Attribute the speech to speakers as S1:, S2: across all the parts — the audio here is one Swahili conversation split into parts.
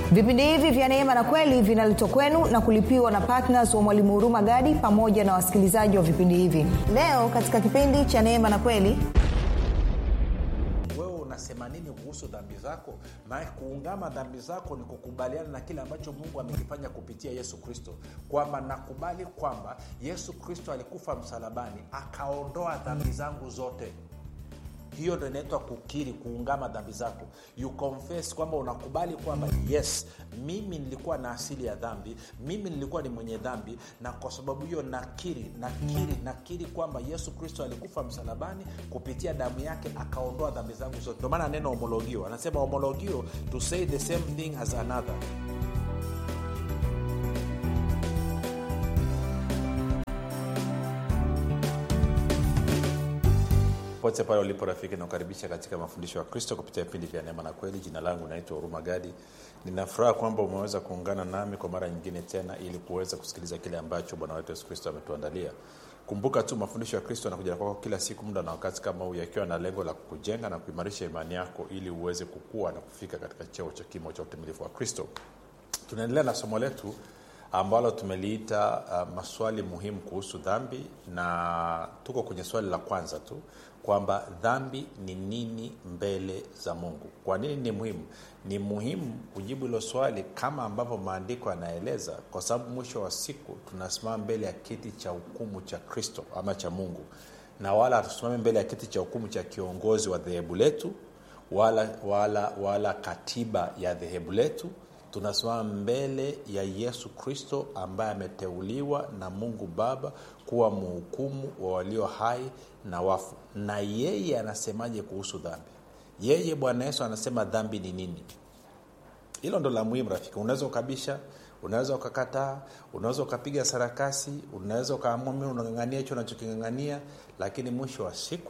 S1: vipindi hivi vya neema na kweli vinaletwa kwenu na kulipiwa na ptns wa mwalimu huruma gadi pamoja na wasikilizaji wa vipindi hivi leo katika kipindi cha neema na kweli
S2: wewe unasema nini kuhusu dhambi zako maana kuungama dhambi zako ni kukubaliana na kile ambacho mungu amekifanya kupitia yesu kristo kwamba nakubali kwamba yesu kristo alikufa msalabani akaondoa dhambi zangu zote hiyo ndo inaitwa kukiri kuungama dhambi zako you confess kwamba unakubali kwamba yes mimi nilikuwa na asili ya dhambi mimi nilikuwa ni mwenye dhambi na kwa sababu hiyo nakiri nakiri nakiri kwamba yesu kristo alikufa msalabani kupitia damu yake akaondoa dhambi zangu zote ndio maana neno homologio anasema homologio to say the same thing as another pote pale ulipo rafiki nakukaribisha katika mafundisho ya kristo kupitia vipindi vya neema na kweli jina langu naitwa huruma gadi ninafuraha kwamba umeweza kuungana nami kwa mara nyingine tena ili kuweza kusikiliza kile ambacho bwana wetu yesu kristo ametuandalia kumbuka tu mafundisho ya kristo yanakuja kwako kila siku muda na wakati kama huu yakiwa na lengo la kukujenga na kuimarisha imani yako ili uweze kukua na kufika katika cheo cha kimo cha utimilifu wa kristo tunaendelea na somo letu ambalo tumeliita uh, maswali muhimu kuhusu dhambi na tuko kwenye swali la kwanza tu kwamba dhambi ni nini mbele za mungu kwa nini ni muhimu ni muhimu kujibu hilo swali kama ambavyo maandiko yanaeleza kwa sababu mwisho wa siku tunasimama mbele ya kiti cha hukumu cha kristo ama cha mungu na wala hatusimame mbele ya kiti cha hukumu cha kiongozi wa dhehebu letu wala, wala, wala katiba ya dhehebu letu tunasimama mbele ya yesu kristo ambaye ameteuliwa na mungu baba kuwa mhukumu wa walio hai na wafu na yeye anasemaje kuhusu dhambi yeye bwana yesu anasema dhambi ni nini hilo ndo la muhimu rafiki unaweza ukabisha unaweza ukakataa unaweza ukapiga sarakasi unaweza ukaamua mi unang'ang'ania hicho unachoking'ang'ania lakini mwisho wa siku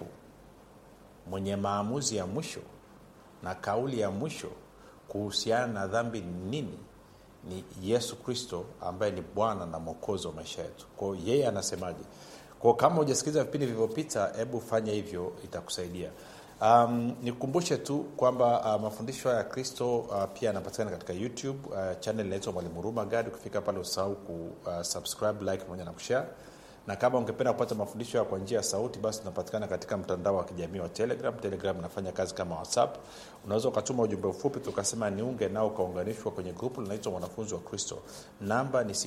S2: mwenye maamuzi ya mwisho na kauli ya mwisho kuhusiana na dhambi ni nini ni yesu kristo ambaye ni bwana na mwokozi wa maisha yetu kwao yeye anasemaje kwao kama hujasikiliza vipindi vilivyopita hebu fanya hivyo itakusaidia um, nikukumbushe tu kwamba uh, mafundisho haya ya kristo uh, pia yanapatikana katika youtube uh, channel inaitwa mwalimu huruma gadi ukifika pale usahau ku uh, subscribe like pamoja na kushare na kama ungependa kupata mafundisho kwa njia ya sauti basi tunapatikana katika mtandao wa kijamii wa telegram telegram inafanya kazi kama whatsapp unaweza ukatuma ujumbe mfupi tukasema niunge nao ukaunganishwa kwenye grupu linaitwa mwanafunzi wa kristo namba ni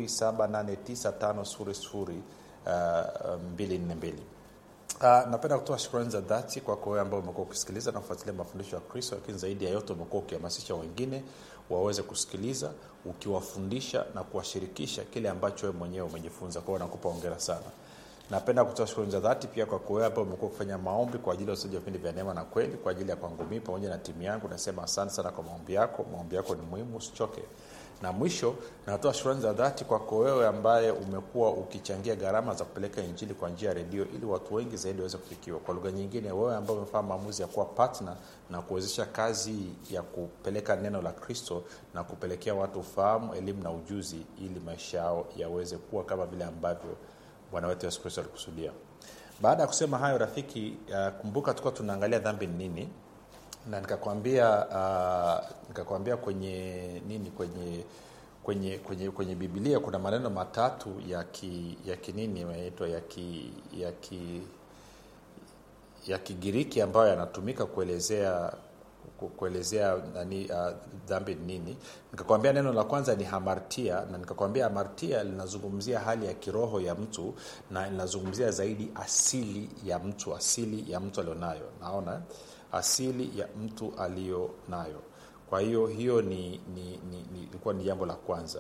S2: 7895242 Uh, napenda kutoa shukrani za dhati kwako wewe ambao umekuwa ukisikiliza na kufuatilia mafundisho ya kristo lakini zaidi ya yote umekuwa ukihamasisha wengine waweze kusikiliza ukiwafundisha na kuwashirikisha kile ambacho wewe mwenyewe umejifunza kwao nakupa ongera sana napenda kutoa shukrani za dhati pia kwa wewe ambao umekuwa ukifanya maombi kwa ajili ya usaji wa vipindi vya neema na kweli kwa ajili ya kwangu mii pamoja na timu yangu nasema asante sana kwa maombi yako maombi yako ni muhimu usichoke na mwisho natoa shukrani za dhati kwako wewe ambaye umekuwa ukichangia gharama za kupeleka injili kwa njia ya redio ili watu wengi zaidi waweze kufikiwa kwa lugha nyingine wewe ambaye umefanya maamuzi ya kuwa patna na kuwezesha kazi ya kupeleka neno la kristo na kupelekea watu ufahamu elimu na ujuzi ili maisha yao yaweze kuwa kama vile ambavyo bwana wetu yesu kristo alikusudia baada ya kusema hayo rafiki uh, kumbuka tukuwa tunaangalia dhambi ni nini na nikakwambia uh, nikakwambia kwenye nini kwenye kwenye kwenye kwenye bibilia kuna maneno matatu ya ki, ya kinini yanaitwa ya ki, ya ki, ya kigiriki ambayo yanatumika kuelezea kuelezea nani uh, dhambi ni nini nikakwambia neno la kwanza ni hamartia na nikakwambia hamartia linazungumzia hali ya kiroho ya mtu na linazungumzia zaidi asili ya mtu asili ya mtu alionayo naona asili ya mtu aliyo nayo kwa hiyo hiyo ni ni ilikuwa ni, ni, ni jambo la kwanza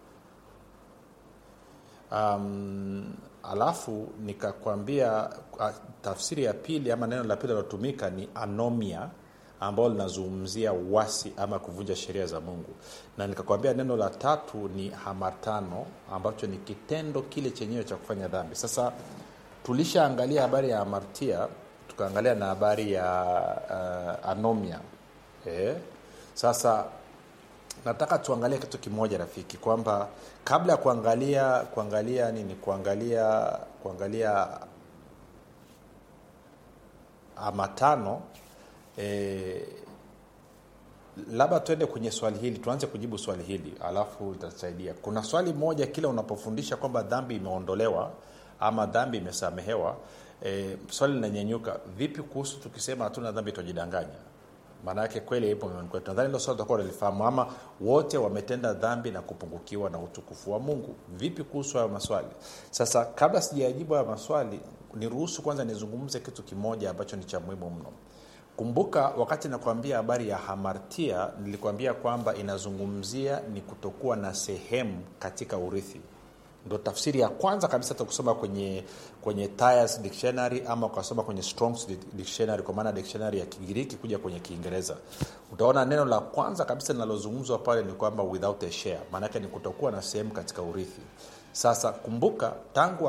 S2: um, alafu nikakwambia tafsiri ya pili ama neno la pili lilotumika ni anomia ambalo linazungumzia uwasi ama kuvunja sheria za mungu na nikakwambia neno la tatu ni hamatano ambacho ni kitendo kile chenyewe cha kufanya dhambi sasa tulishaangalia habari ya hamartia tukaangalia na habari ya uh, anomia eh? sasa nataka tuangalie kitu kimoja rafiki kwamba kabla ya kuangalia kuangalia nini kuangalia kuangalia amatano e, labda tuende kwenye swali hili tuanze kujibu swali hili alafu itatusaidia kuna swali moja kila unapofundisha kwamba dhambi imeondolewa ama dhambi imesamehewa e, swali linanyenyuka vipi kuhusu tukisema hatuna dhambi tutajidanganya maana yake kweli ipo mioyoni kwetu nadhani hilo swali utakuwa unalifahamu ama wote wametenda dhambi na kupungukiwa na utukufu wa mungu vipi kuhusu hayo maswali sasa kabla sijayajibu hayo maswali niruhusu kwanza nizungumze kitu kimoja ambacho ni cha muhimu mno kumbuka wakati nakwambia habari ya hamartia nilikwambia kwamba inazungumzia ni kutokuwa na sehemu katika urithi ndo tafsiri ya kwanza kabisa takusoma kwenye kwenye Tyers dictionary ama ukasoma kwenye Strong's dictionary kwa maana dictionary ya kigiriki kuja kwenye kiingereza utaona neno la kwanza kabisa linalozungumzwa pale ni kwamba without a share maanake ni kutokuwa na sehemu katika urithi sasa kumbuka tangu